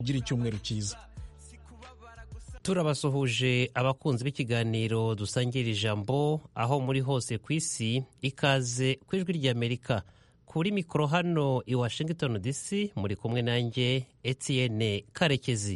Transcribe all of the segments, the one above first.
gira icyumweru cyiza turabasuhuje abakunzi b'ikiganiro dusangira ijambo aho muri hose ku isi ikaze ku ijwi ry'amerika kuri mikoro hano i washington dc muri kumwe nanjye etienne karekezi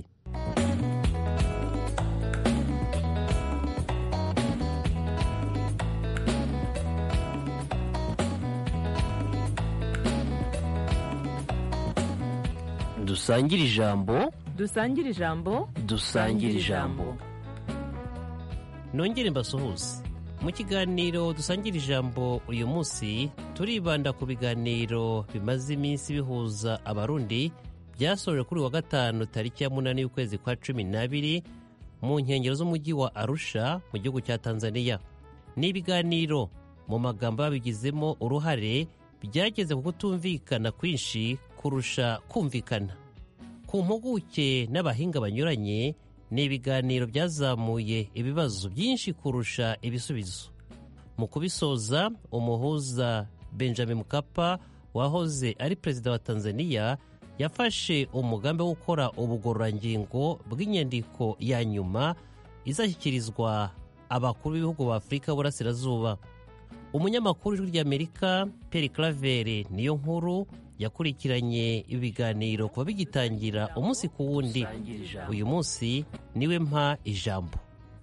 dusangire ijambo dusangire ijambo dusangire ijambo nongere mbasuhuze mu kiganiro dusangira ijambo uyu munsi turibanda ku biganiro bimaze iminsi bihuza abarundi byasoje kuri wa gatanu tariki ya munani y'ukwezi kwa cumi n'abiri mu nkengero z'umujyi wa arusha mu gihugu cya tanzania ni ibiganiro mu magambo babigizemo uruhare byageze ku kutumvikana kwinshi kurusha kumvikana ku mpuguke n'abahinga banyuranye ni ibiganiro byazamuye ibibazo byinshi kurusha ibisubizo mu kubisoza umuhuza benjamin mukapa wahoze ari perezida wa tanzania yafashe umugambi wo gukora ubugororangingo bw'inyandiko ya nyuma izashyikirizwa abakuru b'ibihugu ba afurika y'uburasirazuba umunyamakuru w'ijwi ry'amerika peri claver niyo nkuru yakurikiranye ibiganiro kuva bigitangira umunsi ku wundi uyu munsi niwe mpa ijambo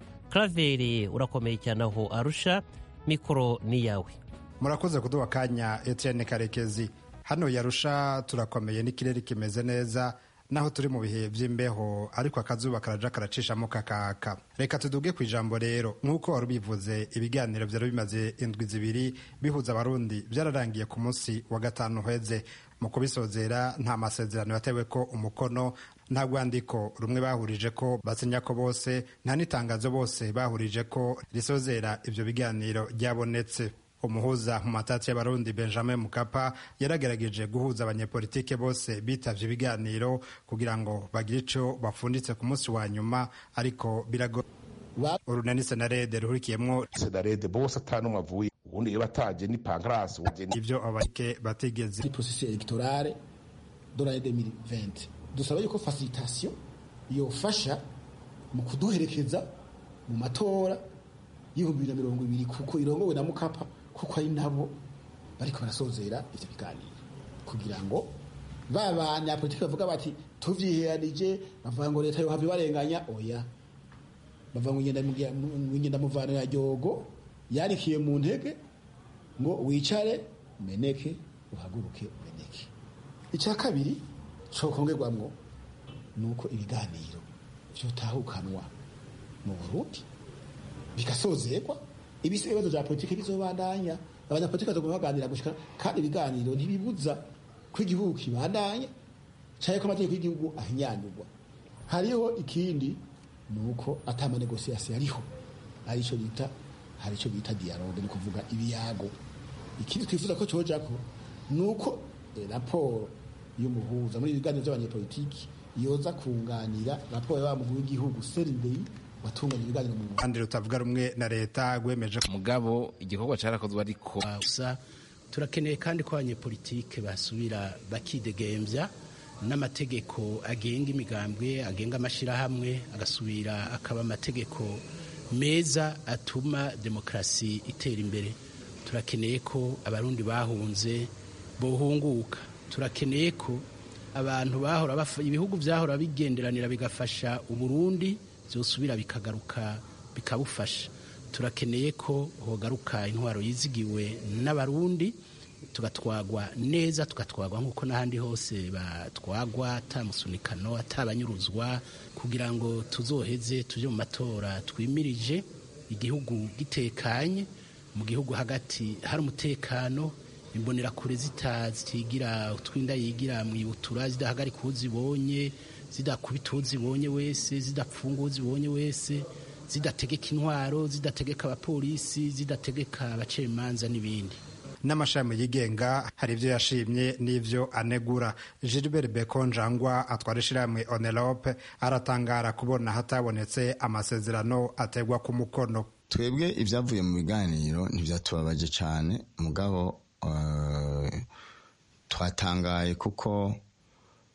claver urakomeye cyane aho arusha mikoro ni yawe murakoze kuduha akanya etienne karekezi hano yarusha turakomeye n'ikirere kimeze neza naho turi mu bihe by'imbeho ariko akazuba karaja karacishamo kakaka reka tuduge ku ijambo rero nk'uko wari ubivuze ibiganiro byari bimaze indwi zibiri bihuza abarundi byararangiye ku munsi wa gatanu uheze mu kubisozera nta masezerano yatewe ko umukono nta rwandiko rumwe bahurije ko basinya ko bose nta n'itangazo bose bahurije ko risozera ibyo biganiro ryabonetse umuhuza mu matati y'abarundi benjamin mukapa yaragerageje guhuza abanyepolitike bose bitavye ibiganiro kugira ngo bagire ico bapfunditse ku munsi wa nyuma ariko birago urunani senarede ruhurikiyemwo senarede bose atanumwe avuye ubundi iyo bataje ni pankrasi ivyo abarike batigeze processus electorale de l'année 2020 dusaba yuko facilitation yofasha mu kuduherekeza mu matora y'ibihumbi bibiri na mirongo ibiri kuko irongowe na mukapa kuko ari nabo bariko barasozera ivyo biganiro kugira ngo ba banyapolitiki bavuga bati tuvyiheranije bavuga ngo leta yohava ibarenganya oya bavuga ngo ngenda muvano ya ryogo yarikiye mu ntege ngo wicare meneke uhaguruke meneke icya kabiri cokongerwamwo ni uko ibiganiro vyotahukanwa mu burundi bigasozerwa ibisi ibibazo vya politiki bizobandanya abanyapolitiki bazoguma baganira gushika kandi ibiganiro ntibibuza ko igihugu kibandanya canke ko amategeko y'igihugu ahinyanyurwa hariho ikindi ni uko ata manegosiasiyo ariho arico bita hari ico bita dialogue ni kuvuga ibiyago ikindi twifuza ko cojako ni uko raporo y'umuhuza muri ibiganiro vy'abanyepolitiki yoza kunganira raporo ya wa mukuru w'igihugu serindei watunganya ibiganiro mu kandi rutavuga rumwe na leta rwemeje mugabo igikorwa cyarakozwe ariko gusa turakeneye kandi ko abanyepolitike basubira bakidegembya n'amategeko agenga imigambwe agenga amashyirahamwe agasubira akaba amategeko meza atuma demokarasi itera imbere turakeneye ko abarundi bahunze bohunguka turakeneye ko abantu bahora ibihugu byahora bigenderanira bigafasha uburundi byosubira bikagaruka bikabufasha turakeneye ko hogaruka intwaro yizigiwe n'abarundi tugatwagwa neza tugatwagwa nk'uko n'ahandi hose batwagwa atamusunikano atabanyuruzwa kugira ngo tuzoheze tujye mu matora twimirije igihugu gitekanye mu gihugu hagati hari umutekano imbonerakure zitigira utwinda yigira mu ibutura zidahagarika uwo zibonye zidakubita uwo zibonye wese zidapfunga uwo zibonye wese zidategeka intwaro zidategeka abapolisi zidategeka abacamanza n'ibindi n'amashami yigenga hari ibyo yashimye n'ibyo anegura gilbert bekonjangwa atwara ishyirahamwe onerope aratangara kubona hatabonetse amasezerano ategwa ku mukono twebwe ibyavuye mu biganiro ntibyatubabaje cyane mugabo twatangaye kuko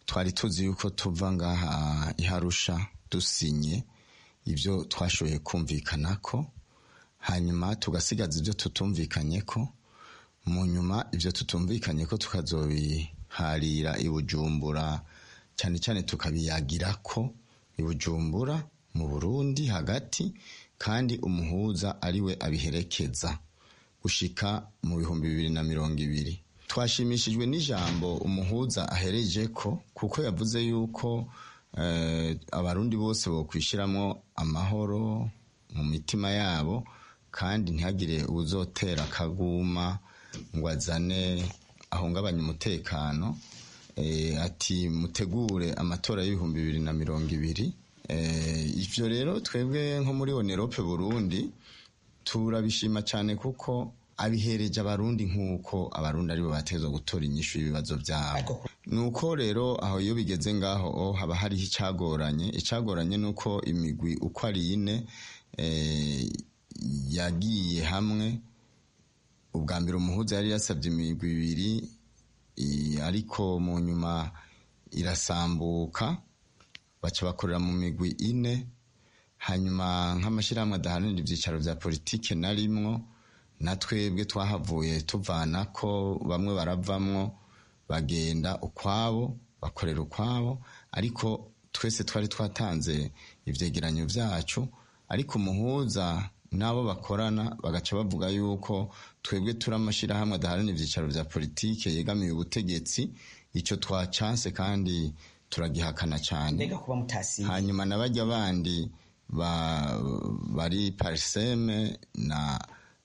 twari tuzi yuko tuva ngaha iharusha dusinye ibyo twashoboye kumvikana ko hanyuma tugasigaza ibyo tutumvikanye ko mu nyuma ibyo tutumvikanye ko tukazobiharira i bujumbura cyane cyane tukabiyagira ko i bujumbura mu burundi hagati kandi umuhuza ariwe abiherekeza gushika mu bihumbi bibiri na mirongo ibiri twashimishijwe n'ijambo umuhuza ahereje ko kuko yavuze yuko abarundi bose bokwishyiramo amahoro mu mitima yabo kandi ntihagire uzotera akaguma ngo azane ahungabanye umutekano ati mutegure amatora y'ibihumbi bibiri na mirongo ibiri ibyo rero twebwe nko muri onerope burundi turabishima cyane kuko abihereje abarundi nk'uko abarundi aribo bateza gutora inyishu y'ibibazo byabo ni uko rero aho iyo bigeze ngaho haba hariho icyagoranye icyagoranye ni uko imigwi uko ari ine yagiye hamwe ubwa mbere umuhuza yari yasabye imigwi ibiri ariko mu nyuma irasambuka baca bakorera mu migwi ine hanyuma nk'amashyirahamwe adaharanira ibyicaro bya politiki na rimwo na twebwe twahavuye tuvana ko bamwe baravamwo bagenda ukwabo bakorera ukwabo ariko twese twari twatanze ibyegeranyo byacu ariko umuhuza n'abo bakorana bagaca bavuga yuko twebwe turi amashyirahamwe adaharanira ibyicaro bya politiki yegamiye ubutegetsi icyo twacanse kandi turagihakana cyane hanyuma na bajya bandi bari pariseme na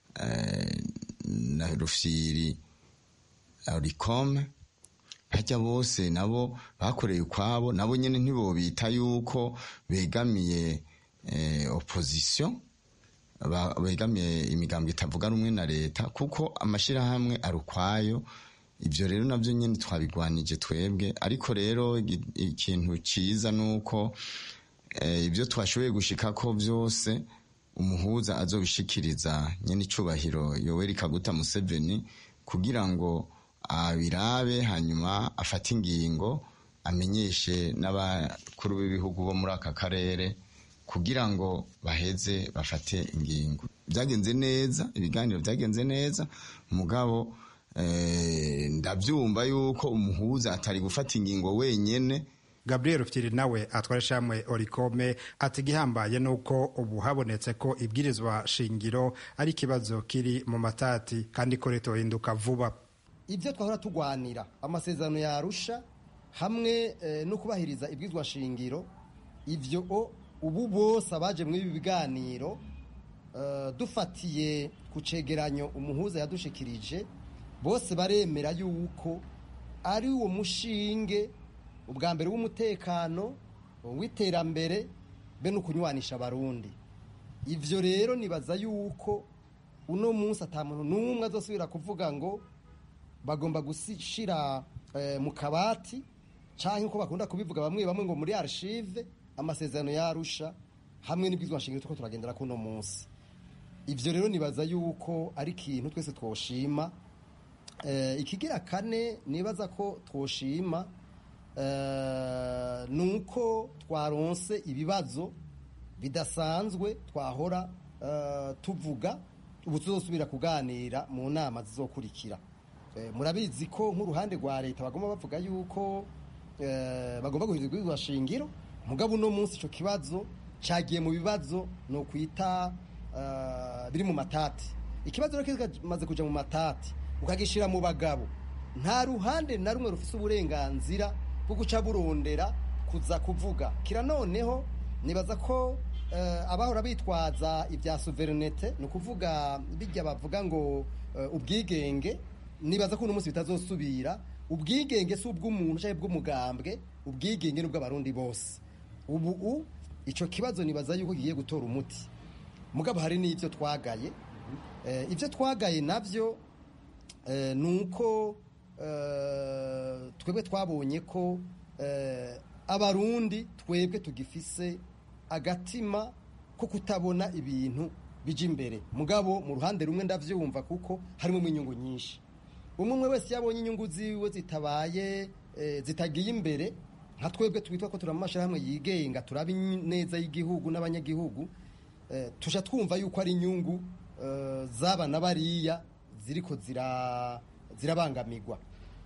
na rufyiri rikome hajya bose nabo bakoreye ukwabo nabo nyine ntibobita yuko begamiye opozisiyo begamiye imigambi itavuga rumwe na leta kuko amashyirahamwe ari ukwayo ibyo rero nabyo nyine twabigwanije twebwe ariko rero ikintu cyiza ni uko ibyo twashoboye gushika ko byose umuhuza azobishikiriza nyine icubahiro yoweri kaguta museveni kugira ngo abirabe hanyuma afate ingingo amenyeshe n'abakuru b'ibihugu bo muri aka karere kugira ngo baheze bafate ingingo byagenze neza ibiganiro byagenze neza mugabo ndabyumva yuko umuhuza atari gufata ingingo wenyine gabriel rufyiri nawe atwara ishamwe orikome ati igihambaye ni uko ubu habonetse ko ibwirizwa shingiro ari ikibazo kiri mu matati kandi ko leta hinduka vuba ibyo twahora turwanira amasezerano yarusha hamwe no kubahiriza ibwirizwa shingiro ibyo ubu bose abaje muri ibi biganiro dufatiye ku cegeranyo umuhuza yadushikirije bose baremera yuko ari uwo mushinge ubwa mbere w'umutekano w'iterambere be no kunywanisha abarundi ibyo rero nibaza yuko uno munsi atamuntu n'umwe azosubira kuvuga ngo bagomba gushyira mu kabati cyangwa uko bakunda kubivuga bamwe bamwe ngo muri arshive amasezerano yarusha hamwe n'ibwizwa nshingiro tuko turagendera kuno munsi ibyo rero nibaza yuko ari ikintu twese twoshima ikigira kane nibaza ko twoshima ni uko twaronse ibibazo bidasanzwe twahora tuvuga ubu tuzosubira kuganira mu nama zizokurikira murabizi ko nk'uruhande rwa leta bagomba bavuga yuko bagomba guhindura ibwirizwa shingiro mugabo uno munsi icyo kibazo cyagiye mu bibazo ni ukwita biri mu matati ikibazo rero kimaze kujya mu matati ukagishyira mu bagabo nta ruhande na rumwe rufite uburenganzira bwo guca burondera kuza kuvuga kira noneho nibaza ko abahora bitwaza ibya suverinete ni ukuvuga bijya bavuga ngo ubwigenge nibaza ko uno munsi bitazosubira ubwigenge si ubw'umuntu cyangwa ubw'umugambwe ubwigenge ni ubw'abarundi bose ubu icyo kibazo nibaza yuko kigiye gutora umuti mugabo hari n'ibyo twagaye ibyo twagaye nabyo ni uko twebwe twabonye ko abarundi twebwe tugifise agatima ko kutabona ibintu bijya imbere mugabo mu ruhande rumwe ndabyumva kuko harimo inyungu nyinshi umwe umwe wese yabonye inyungu ziwe zitabaye zitagiye imbere nka twebwe twitwa ko turi mu mashyirahamwe yigenga turaba neza y'igihugu n'abanyagihugu eh, tuja twumva yuko ari inyungu eh, z'aba na bariya ziriko zira- zirabangamirwa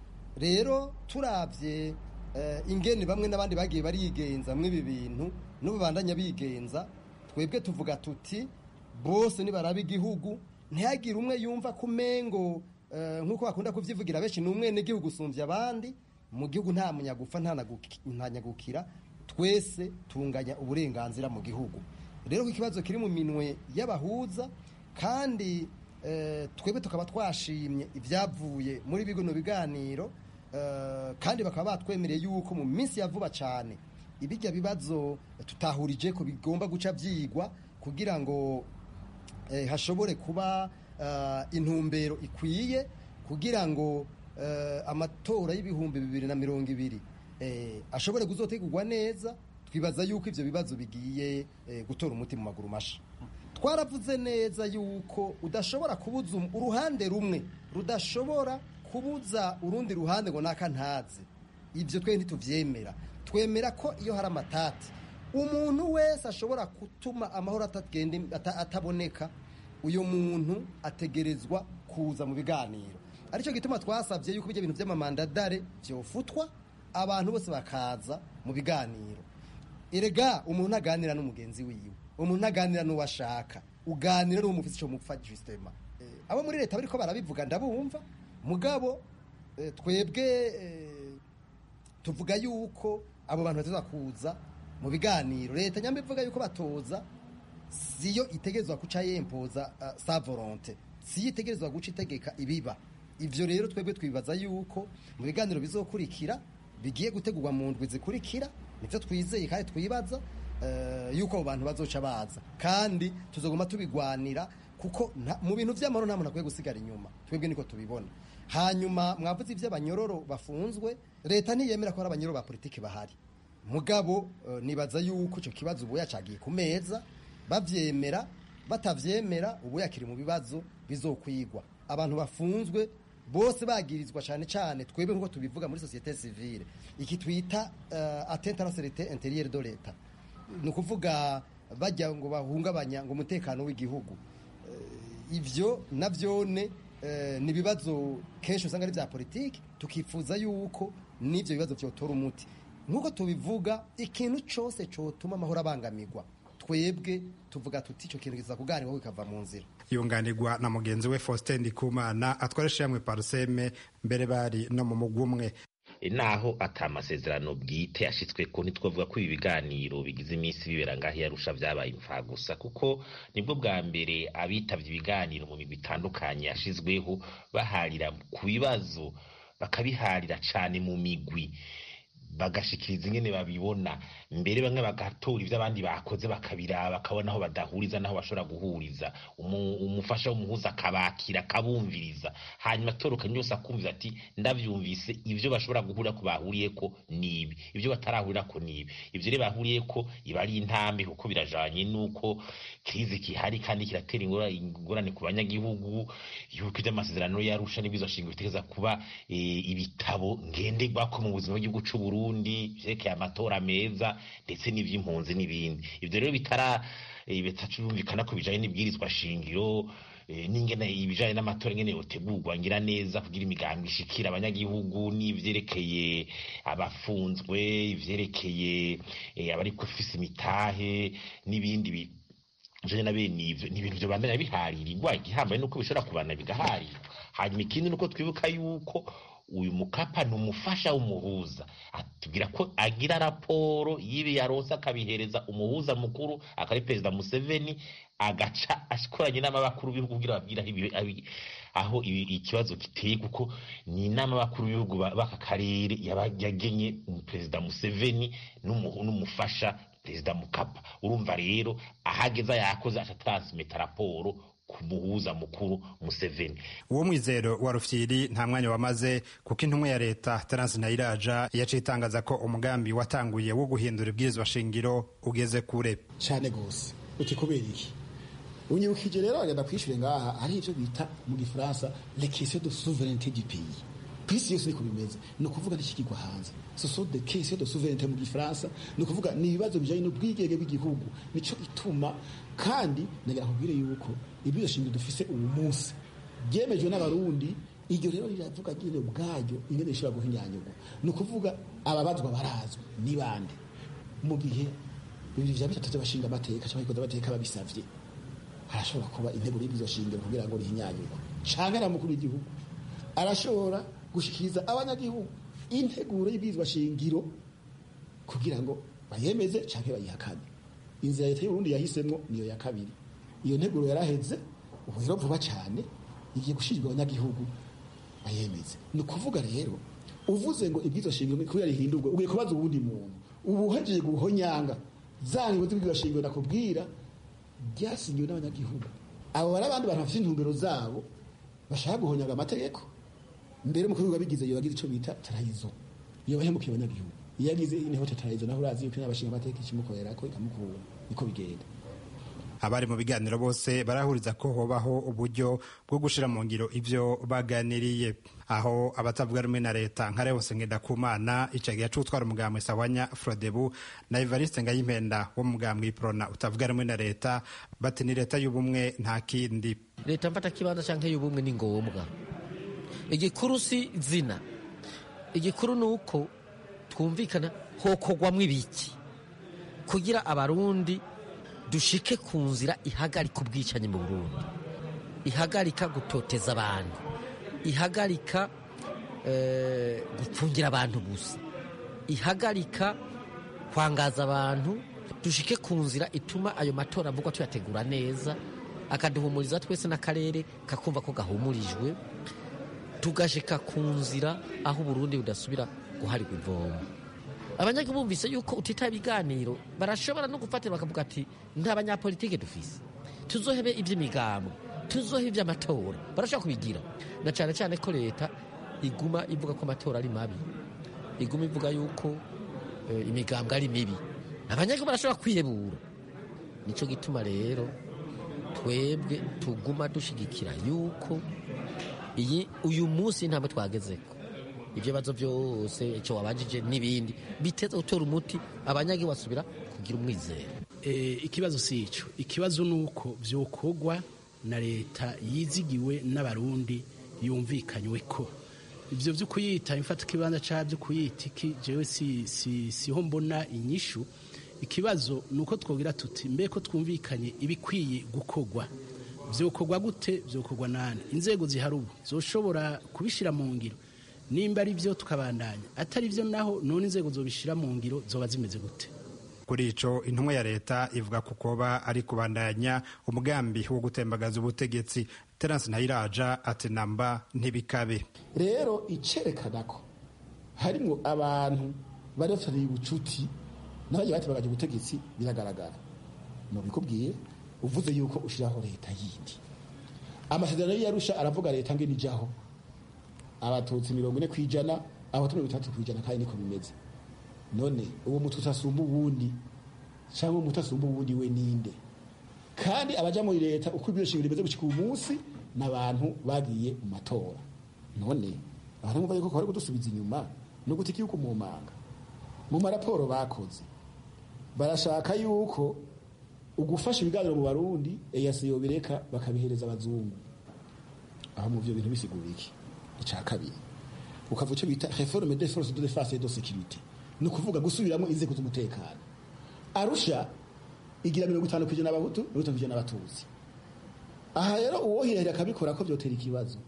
rero turabye eh, ingene bamwe n'abandi bagiye barigenza muri ibi bintu n'ubu bandanya bigenza twebwe tuvuga tuti bose nibaraba igihugu ntihagire umwe yumva ko umengo eh, nk'uko bakunda kuvyivugira benshi ni umwe n'igihugu usumbya abandi mu gihugu nta munyagupfa nta naguki- nta nyagukira twese tunganya uburenganzira mu gihugu rero ko ikibazo kiri mu minwe y'abahuza kandi eh, twebwe tukaba twashimye ibyavuye muri bino biganiro eh, kandi bakaba batwemereye yuko mu minsi ya vuba cyane ibijya bibazo tutahurije ko bigomba guca byigwa kugira ngo eh, hashobore kuba eh, intumbero ikwiye kugira ngo eh, amatora y'ibihumbi bibiri na mirongo ibiri eh, ashobore kuzotegurwa neza twibaza yuko ivyo bibazo bigiye eh, gutora umuti mu maguru masha twaravuze neza yuko udashobora kubuza um- uruhande rumwe rudashobora kubuza urundi ruhande ngo naka ntaze ibyo twe ntituvyemera twemera ko iyo hari amatati umuntu wese ashobora gutuma amahoro atagenda ata- ataboneka uyu muntu ategerezwa kuza mu biganiro aricyo gituma twasabye yuko ibyo bintu by'amamandadare byofutwa abantu bose bakaza mu biganiro erega umuntu aganira n'umugenzi wiwe umuntu aganira n'uwo ashaka uganira n'uwo mufite icyo mupfa justement Eh, abo muri leta bariko barabivuga ndabumva mugabo eh, twebwe eh, tuvuga yuko abo bantu bateza kuza mu biganiro leta nyambe ivuga yuko batoza siyo itegerezwa guca yempoza uh, sa volonte siyo itegerezwa guca itegeka ibiba ivyo rero twebwe twibaza yuko mu biganiro bizokurikira bigiye gutegurwa mu ndwi zikurikira nivyo twizeye kandi twibaza uh, yuko abo bantu bazoca baza kandi tuzoguma tubigwanira kuko nta- mu bintu vy'amahoro nta muntu akwiye gusigara inyuma twebwe niko tubibona hanyuma mwavuze ivy'abanyororo bafunzwe leta ntiyemera ko hari abanyororo ba politiki bahari mugabo eh, nibaza yuko icyo kibazo ubu yacagiye ku meza bavyemera batavyemera ubu yakiri mu bibazo bizokwigwa abantu bafunzwe bose bagirizwa cyane cyane twebwe nk'uko tubivuga muri societe civile iki twita uh, atteinte à la sécurité intérieure de l'État ni ukuvuga bajya ngo bahungabanya ngo umutekano w'igihugu ivyo navyone eh, ni ibibazo kenshi usanga ari vya politiki tukifuza yuko n'ivyo bibazo vyotora umuti nk'uko tubivuga ikintu cose cotuma amahoro abangamirwa twebwe tuvuga tuti ico kintu kiza kuganirwaho kikava mu nzira yunganirwa na mugenzi we Faustin Ndikumana atwaresha yamwe paruseme mbere bari no mu mugwi umwe naho ata amasezerano bwite yashitswe ko ntitwavuga ko ibi biganiro bigize iminsi bibera ngaho yarusha vyabaye imfagusa kuko nibwo bwa mbere abitavye ibiganiro mu migwi itandukanye yashizweho baharira ku bibazo bakabiharira cane mu migwi bagashikiriza ingene babibona mbere bamwe bagatora ivyo abandi bakoze bakabiraba bakabona aho badahuriza naho bashobora guhuriza Umu- umufasha w'umuhuza akabakira akabumviriza hanyuma atorokanye yose akumvira ati ndavyumvise ivyo bashobora guhurira ko bahuriyeko nibi ivyo batarahurira nibi ivyo rero bahuriyeko iba ari intambi kuko birajanye n'uko krizi kihari kandi kiratera ingora- ingorane ku banyagihugu yuko ivy'amasezerano yarusha n'ibizoshinga bitegeza kuba eh, ibitabo ngenderwako mu buzima bw'igihugu c'u Burundi vyerekeye amatora meza ndetse n'ivy'impunzi n'ibindi ivyo rero bitara eh, bitacumvikana ko bijanye n'ibwirizwa shingiro eh, n'ingene ibijanye n'amatora ingene yotegurwa ngira neza kugira imigambi ishikira abanyagihugu n'ivyerekeye abafunzwe ivyerekeye eh, abari kufise imitahe n'ibindi bi- bijanye na bene ivyo ni ibintu vyobandanya biharirirwa igihambaye nuko bishobora kubana bigaharirwa hanyuma ikindi nuko twibuka yuko uyu mukapa ni umufasha w'umuhuza atubwira ko agira raporo y'ibi yaronse akabihereza umuhuza mukuru akari perezida museveni agaca akoranye n'abakuru b'ibihugu kugira babwire aho ibi- abi- aho ibi- ikibazo giteye kuko ni inama y'abakuru b'ibihugu ba- b'aka karere yaba- yagenye perezida museveni n'umuhu- n'umufasha perezida mukapa urumva rero ahageza yakoze atatransmita raporo ku muhuza mukuru museveni uwo mwizero wa rufyiri nta mwanya wamaze kuko intumwa ya leta terence ntayiraja yaciye itangaza ko umugambi watanguye wo guhindura ibwirizwa shingiro ugeze kure cyane gose uti kubera iki unyibukije rero agenda kwishyure ngaha ari ibyo bita mu gifaransa les questions de souveraineté du pays ku isi yose niko bimeze ni ukuvuga n'ikigirwa hanze ce sont des questions de souveraineté mu gifaransa ni ukuvuga ni ibibazo bijanye n'ubwigenge bw'igihugu nico gituma kandi nagira nkubwire yuko ibyo shingiro dufise uyu munsi byemejwe n'abarundi iryo rero riravuga nyine ubwaryo ingene rishobora guhinyanyurwa ni ukuvuga ababazwa barazwi ni bande mu gihe bibiri vya bitatu by'abashinga amateka cyangwa ikoze amateka babisavye harashobora kuba integuro y'ibyo shingiro kugira ngo rihinyanyurwe canke na mukuru w'igihugu arashobora gushikiriza abanyagihugu integuro y'ibwirizwa shingiro kugira ngo bayemeze canke bayihakane inzira leta y'uburundi yahisemwo niyo ya kabiri iyo nteguro yaraheze ubu rero vuba cyane igiye gushirirwa abanyagihugu bayemeze ni ukuvuga rero uvuze ngo ibwirizwa shingiro kubera rihindurwe ugiye kubaza uwundi muntu ubu uhejeje guhonyanga za ngingo z'ibwirizwa shingiro nakubwira byasinyiwe n'abanyagihugu abo bari abandi bantu bafite intumbero zabo bashaka guhonyaga amategeko mbere umukuru wabigize iyo yagize icyo bita tarayizo iyo bahemukiye abanyagihugu iyo yagize inteko tarayizo naho urazi yuko n'abashinga amateka ikimukorera ko ikamukura niko bigenda abari mu biganiro bose barahuriza ko hobaho uburyo bwo gushira mu ngiro ivyo baganiriye aho abatavuga rumwe na leta nka Leonce Ngendakumana icagiye acutwara umugambwe Sawanya Frodebu na Evariste Ngayimpenda wo mugambwe Prona utavuga rumwe na leta bati ni leta y'ubumwe nta kindi leta mfata kibanza canke y'ubumwe ni ngombwa igikuru si zina igikuru ni uko twumvikana hokogwamwo ibiki kugira abarundi dushike ku nzira ihagarika ubwicanyi mu burundi ihagarika gutoteza abantu ihagarika gupfungira abantu gusa ihagarika kwangaza abantu dushike ku nzira ituma ayo matora avugwa tuyategura neza akaduhumuriza twese n'akarere kakumva ko gahumurijwe tugashika ku nzira aho uburundi budasubira guharirwa ivomo abanyagihugu bumvise yuko utitaye ibiganiro barashobora no gufatira bakavuga ati nta banyapolitike dufise tuzohebe iby'imigambo tuzohebe iby'amatora barashobora kubigira na cyane cyane ko leta iguma ivuga ko amatora ari mabi iguma ivuga yuko imigambwe ari mibi abanyagihugu barashobora kwihebura nicyo gituma rero twebwe tuguma dushigikira yuko iyi uyu munsi intambwe twagezeko ibyo bibazo byose icyo wabajije n'ibindi biteza gutora umuti abanyagihugu basubira kugira umwizero ikibazo si icyo ikibazo ni uko byokorwa na leta yizigiwe n'abarundi yumvikanywe ko ibyo byo kuyita imfata ikibanza cyangwa byo kuyita iki jewe siho mbona inyishu ikibazo ni uko twabwira tuti mbe ko twumvikanye ibikwiye gukorwa byokorwa gute byokorwa nani inzego zihari ubu zoshobora kubishyira mu ngiro nimba ari byo tukabandanya atari byo naho none inzego zobishyira mu ngiro zoba zimeze gute kuri ico intumwa ya leta ivuga ku koba ari kubandanya umugambi wo gutembagaza ubutegetsi terence ntayiraja ati namba ntibikabe rero icerekana ko harimwo abantu bari bafitaniye ubucuti n'abagiye batembagaje ubutegetsi biragaragara mubikubwiye uvuze yuko ushiraho leta yindi amasezerano y'iyarusha aravuga leta ngo inijaho abatutsi mirongo ine ku ijana abatutsi mirongo itandatu ku ijana kandi niko bimeze none uwo mututsi asumba uwundi cyangwa umutu asumba uwundi we ninde kandi abaja muri leta uko ibyo shingiro bimeze gushika uyu munsi ni abantu bagiye mu matora none abantu bumva yuko bari kudusubiza inyuma no guta igihugu mu manga mu maraporo bakoze barashaka yuko ugufasha ibiganiro mu barundi eyasiyo bireka bakabihereza abazungu aho mu byo bintu bisigura iki icya kabiri ukavuga icyo bita reforme de force de defense et de sécurité ni ukuvuga gusubiramo inzego z'umutekano arusha igira mirongo itanu ku ijana abahutu mirongo itanu ku ijana abatutsi aha rero uwohirahira akabikora ko byotera ikibazo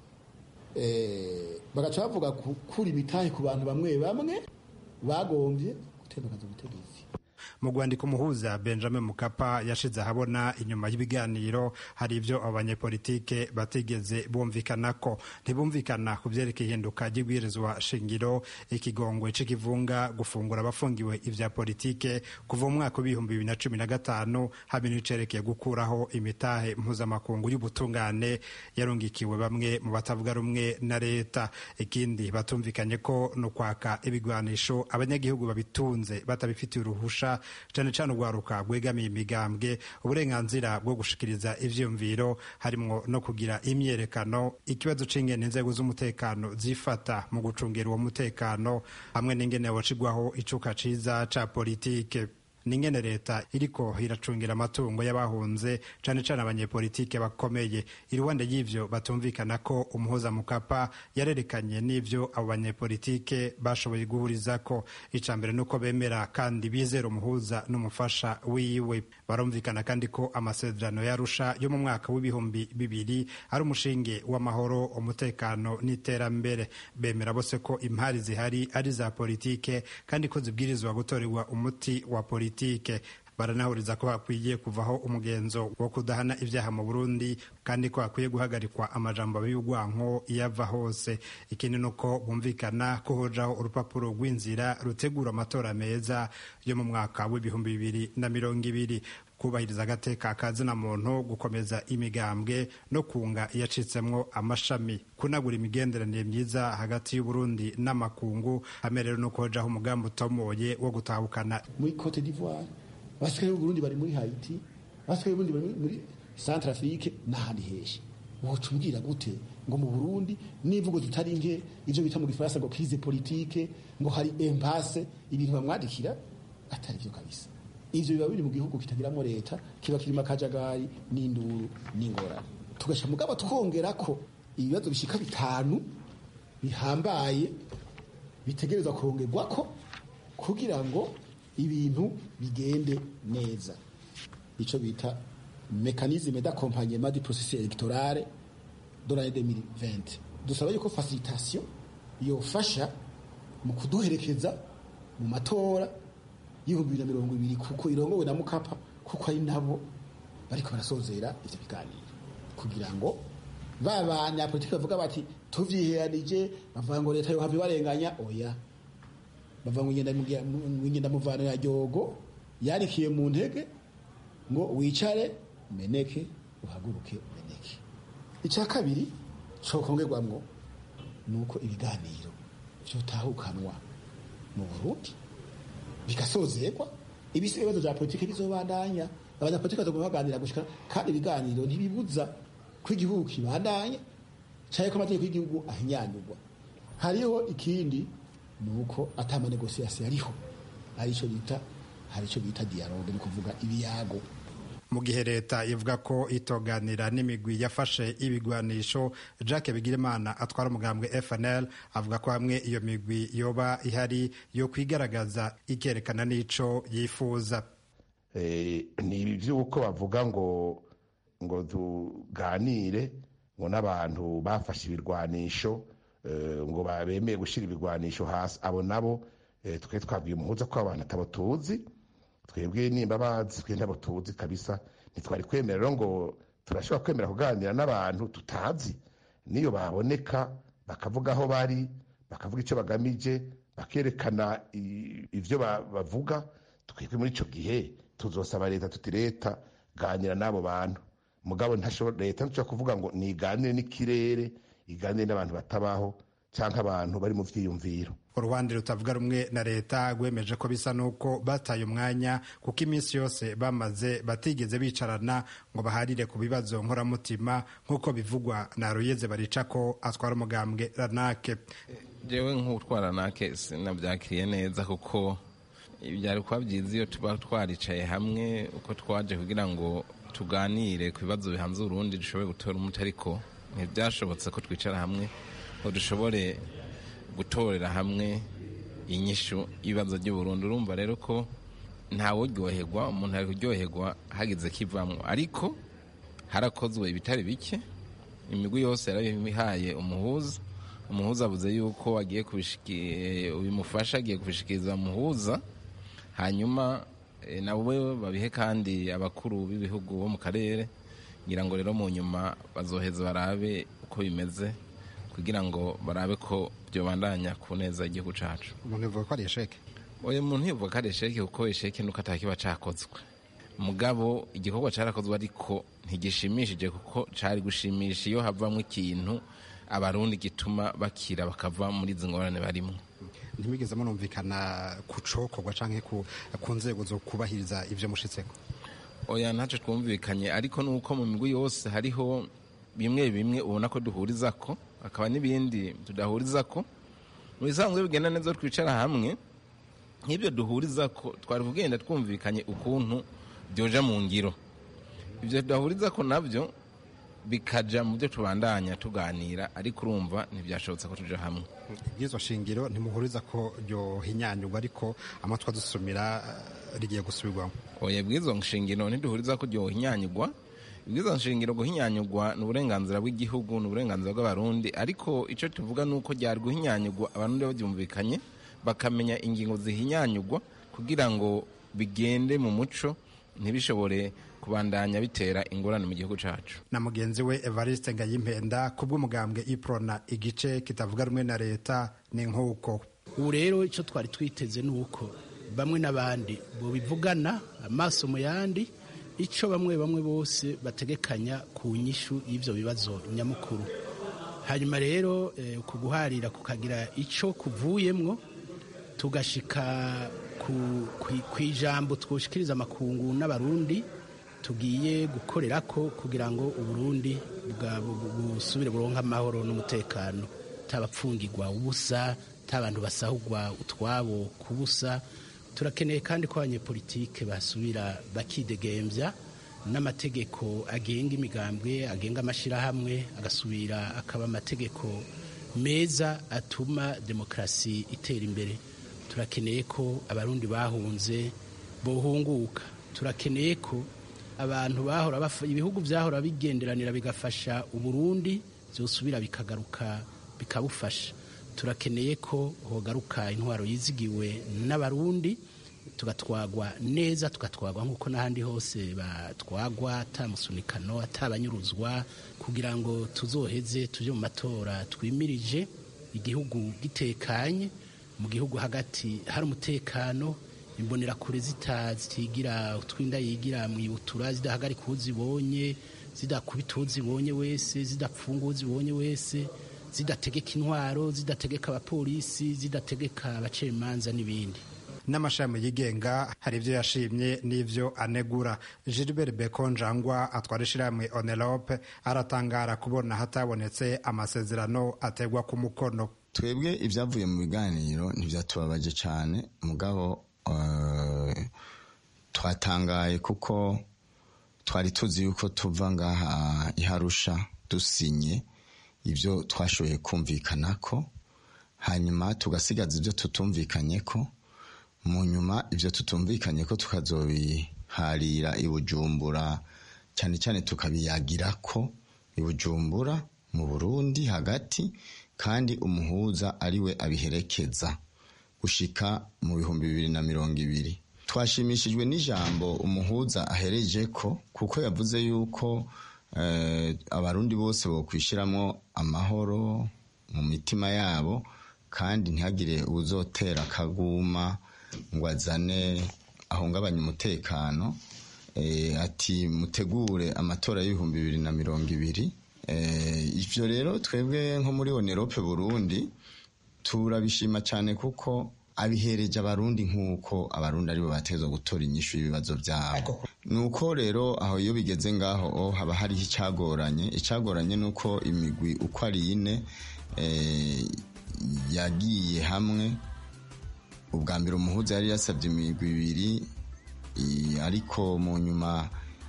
bagaca bavuga kuri ibitahe ku bantu bamwe bamwe bagombye gutembagaza ubutegetsi mu rwandiko umuhuza benjamin mukapa yashize ahabona inyuma y'ibiganiro hari ibyo abanyepolitike batigeze bumvikana ko ntibumvikana ku byerekeye ihinduka ry'ibwirizwa shingiro ikigongwe c'ikivunga gufungura abafungiwe ivya politike kuva mu mwaka w'ibihumbi bibiri na cumi na gatanu hamwe n'icerekeye gukuraho imitahe mpuzamakungu y'ubutungane yarungikiwe bamwe mu batavuga rumwe na leta ikindi batumvikanye ko no kwaka ibigwanisho abanyagihugu babitunze batabifitiye uruhusha cane cane urwaruka rwegamiye imigambwe uburenganzira bwo gushikiriza ivyiyumviro harimwo no kugira imyerekano ikibazo c'ingene inzego z'umutekano zifata mu gucungira uwo mutekano hamwe n'ingene wocigwaho icuka ciza ca politike n'ingene leta iriko iracungira amatungo y'abahunze cane cane abanyepolitike bakomeye iruhande y'ivyo batumvikana ko umuhuza mukapa yarerekanye n'ivyo abo banyepolitike bashoboye guhurizako ica mbere nuko bemera kandi bizera umuhuza n'umufasha wiwe barumvikana kandi ko amasezerano yarusha yo mu mwaka w'ibihumbi bibiri ari umushinge w'amahoro umutekano n'iterambere bemera bose ko impari zihari ari za politike kandi ko zibwirizwa gutorerwa umuti wa politike politike baranahuriza ko hakwiye kuvaho umugenzo wo kudahana ibyaha mu Burundi kandi ko hakwiye guhagarikwa amajambo y'urwanko iyo ava hose ikindi ni uko bumvikana ko hojaho urupapuro rw'inzira rutegura amatora meza yo mu mwaka w'ibihumbi bibiri na mirongo ibiri kubahiriza agateka kazina muntu gukomeza imigambwe no kunga iyacitsemwo amashami kunagura imigenderanire myiza hagati y'uburundi n'amakungu hamwe rero no kuhojaho umugambi utomoye wo gutahukana muri cote d'ivoire abasigaye b'uburundi bari muri haiti abasigaye b'uburundi bari muri centre afrique n'ahandi henshi woca umbwira gute ngo mu burundi n'imvugo zitari nke ivyo bita mu gifaransa ngo crise politique ngo hari impasse ibintu bamwadikira atari vyo kabisa ivyo biba biri mu gihugu kitagiramwo leta kiba kirimo akajagari n'induru n'ingorane tugasha mugabo twongera ko ibibazo bishika bitanu bihambaye bitegerezwa kurongerwako kugira ngo ibintu bigende neza ico bita mécanisme d'accompagnement du processus électoral de l'année 2020 dusaba yuko facilitation yofasha mu kuduherekeza mu matora y'ibihumbi bibiri na mirongo ibiri kuko irongowe na mukapa kuko ari nabo bariko barasozera ivyo biganiro kugira ngo ba banyapolitiki bavuga bati tuvyiheranije bavuga ngo leta yohava ibarenganya oya bavuga ngo ingenda muvano ya ryogo yarikiye mu ntege ngo wicare meneke uhaguruke meneke icya kabiri cokongerwamwo ni uko ibiganiro vyotahukanwa mu burundi bigasozerwa ibisigaye ibibazo vya politike bizobandanya abanyapolitike bazoguma baganira gushika kandi ibiganiro ntibibuza ko igihugu kibandanya canke ko amategeko y'igihugu ahinyanyurwa hariho ikindi ni uko ata manegosiasiyo ariho arico bita hari ico bita dialogue ni kuvuga ibiyago mu gihe leta ivuga ko itoganira n'imigwi yafashe ibigwanisho jacques bigirimana atwara umugambwe fnl avuga ko hamwe iyo migwi yoba ihari yo kwigaragaza ikerekana n'ico yifuza ni iby'uko bavuga ngo ngo tuganire ngo n'abantu bafashe ibirwanisho ngo bemeye gushyira ibirwanisho hasi abo nabo twe twabwiye umuhuza ko abantu atabo tuzi twebwe nimba bazi twe ntabo tuzi kabisa ntitwari kwemera rero ngo turashobora kwemera kuganira n'abantu tutazi niyo baboneka bakavuga aho bari bakavuga icyo bagamije bakerekana ibyo bavuga twebwe muri icyo gihe tuzosaba leta tuti leta ganira n'abo bantu mugabo leta ntishobora kuvuga ngo niganire n'ikirere iganire n'abantu batabaho cyangwa abantu bari mu byiyumviro uruhande rutavuga rumwe na leta rwemeje ko bisa n'uko bataye umwanya kuko iminsi yose bamaze batigeze bicarana ngo baharire ku bibazo nkoramutima nk'uko bivugwa na ruyeze barica ko atwara umugambwe ranake jewe nk'utwara ranake sinabyakiriye neza kuko byari kuba byiza iyo tuba twaricaye hamwe uko twaje kugira ngo tuganire ku bibazo bihanze urundi dushobore gutora umuti ariko ntibyashobotse ko twicara hamwe ngo dushobore gutorera hamwe inyishu y'ibibazo by'uburundi urumva rero ko ntawuryoherwa umuntu ari kuryoherwa hagize kivamwo ariko harakozwe ibitari bike imigwi yose yarabihaye umuhuza umuhuza avuze yuko agiye bimufasha agiye kubishikiriza umuhuza hanyuma nabo babihe kandi abakuru b'ibihugu bo mu karere ngira ngo rero mu nyuma bazoheza barabe uko bimeze kugira ngo barabe ko byobandanya ku neza igihugu cacu umuntu yavuga ko ari esheke uyu muntu yavuga ko ari esheke kuko esheke nuko atakiba cakozwe mugabo igikorwa carakozwe ariko ntigishimishije kuko cari gushimisha iyo havamwo ikintu abarundi gituma bakira bakava muri izi ngorane barimwo ntimwigeze munumvikana ku cokorwa canke ku ku nzego zo kubahiriza ivyo mushitseko oya ntacyo twumvikanye ariko nuko mu migwi yose hariho bimwe bimwe ubona ko duhuriza ko hakaba n'ibindi tudahuriza ko mu bisanzwe bigenda neza twicara hamwe nk'ibyo duhuriza ko twari kugenda twumvikanye ukuntu byoja mu ngiro ibyo tudahuriza ko nabyo bikaja mu byo tubandanya tuganira ariko urumva ntibyashobotse ko tuja hamwe ibwirizwa shingiro ntimuhuriza ko ryohinyanyurwa ariko amatwi adusumira eh, rigiye gusubirwamo oya bwizo nshingiro ntiduhuriza ko ryohinyanyurwa ibwizo nshingiro guhinyanyurwa ni uburenganzira bw'igihugu ni uburenganzira bw'abarundi ariko icyo tuvuga ni uko ryari guhinyanyurwa abarundi babyumvikanye bakamenya ingingo zihinyanyurwa kugira ngo bigende mu muco ntibishobore kubandanya bitera ingorane mu gihugu cyacu na mugenzi we evariste ngayimpenda ku bw'umugambwe iprona igice kitavuga rumwe na leta ni nk'uko ubu rero icyo twari twiteze ni uko bamwe n'abandi bivugana amaso mu yandi icyo bamwe bamwe bose bategekanya ku nyishu y'ibyo bibazo nyamukuru hanyuma rero eh, ku guharira kukagira icyo kuvuyemwo tugashika ku- ku- ku ijambo twoshikiriza amakungu n'abarundi tugiye gukorera ko kugira ngo uburundi bwa- bu- bu- busubire buronke amahoro n'umutekano tabapfungirwa ubusa tabantu basahugwa utwabo ku busa turakeneye kandi ko abanyepolitike basubira bakidegembya n'amategeko agenga imigambwe agenga amashyirahamwe agasubira akaba amategeko meza atuma demokarasi itera imbere turakeneye ko abarundi bahunze bohunguka turakeneye ko abantu bahora bafa- ibihugu byahora bigenderanira bigafasha uburundi byosubira bikagaruka bikabufasha turakeneye ko hogaruka intwaro yizigiwe n'abarundi tugatwagwa neza tugatwagwa nk'uko n'ahandi hose batwagwa atamusunikano atabanyuruzwa kugira ngo tuzoheze tujye mu matora twimirije igihugu gitekanye mu gihugu hagati hari umutekano imbonerakure zita zitigira utwinda yigira mu ibutura zidahagarika uwo zibonye zidakubita uwo zibonye wese zidapfunga uwo zibonye wese zidategeka intwaro zidategeka abapolisi zidategeka abacamanza n'ibindi n'amashami yigenga hari ibyo yashimye n'ibyo anegura gilbert bekonjangwa atwara ishyirahamwe onelope aratangara kubona hatabonetse amasezerano ategwa ku mukono twebwe ibyavuye mu biganiro ntibyatubabaje cyane mugabo eh, twatangaye kuko twari tuzi yuko tuva ngaha iharusha dusinye ibyo twashoboye kumvikana ko hanyuma tugasigaza ibyo tutumvikanye ko mu nyuma ibyo tutumvikanye ko tukazobiharira i bujumbura cyane cyane tukabiyagira ko i bujumbura mu burundi hagati kandi umuhuza ariwe abiherekeza gushika mu bihumbi bibiri na mirongo ibiri twashimishijwe n'ijambo umuhuza ahereje ko kuko yavuze yuko eh, abarundi bose bokwishyiramo amahoro mu mitima yabo kandi ntihagire uzotera akaguma ngo azane ahungabanye umutekano eh, ati mutegure amatora y'ibihumbi bibiri na mirongo ibiri eh, ivyo rero twebwe nko muri onerope burundi turabishima cyane kuko abihereje abarundi nk'uko abarundi aribo batezwa gutora inyishu y'ibibazo byabo nuko rero aho iyo bigeze ngaho oh, haba hariho icyagoranye icyagoranye ni uko imigwi uko ari ine eh, yagiye hamwe ubwa mbere umuhuza yari yasabye imigwi ibiri i- ariko mu nyuma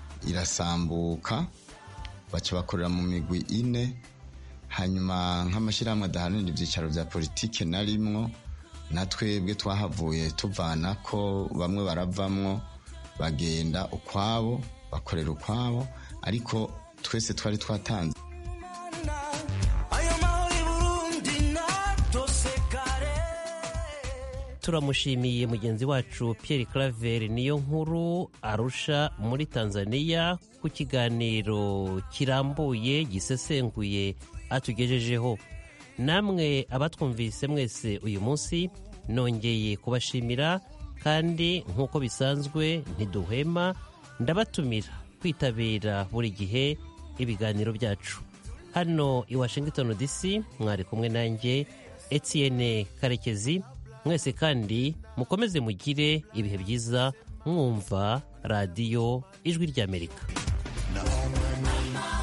irasambuka baca bakorera mu migwi ine hanyuma nk'amashyirahamwe adaharanira ibyicaro bya politike na rimwo na twebwe twahavuye tuvana ko bamwe baravamwo bagenda ukwabo bakorera ukwabo ariko twese twari twatanze turamushimiye mugenzi wacu Pierre Claver niyo nkuru arusha muri Tanzania ku kiganiro kirambuye gisesenguye atugejejeho namwe abatwumvise mwese uyu munsi nongeye kubashimira kandi nk'uko bisanzwe ntiduhwema ndabatumira kwitabira buri gihe ibiganiro byacu hano i Washington DC mwari kumwe nanjye Etienne Karekezi mwese kandi mukomeze mugire ibihe byiza mwumva radiyo ijwi ry'amerika No,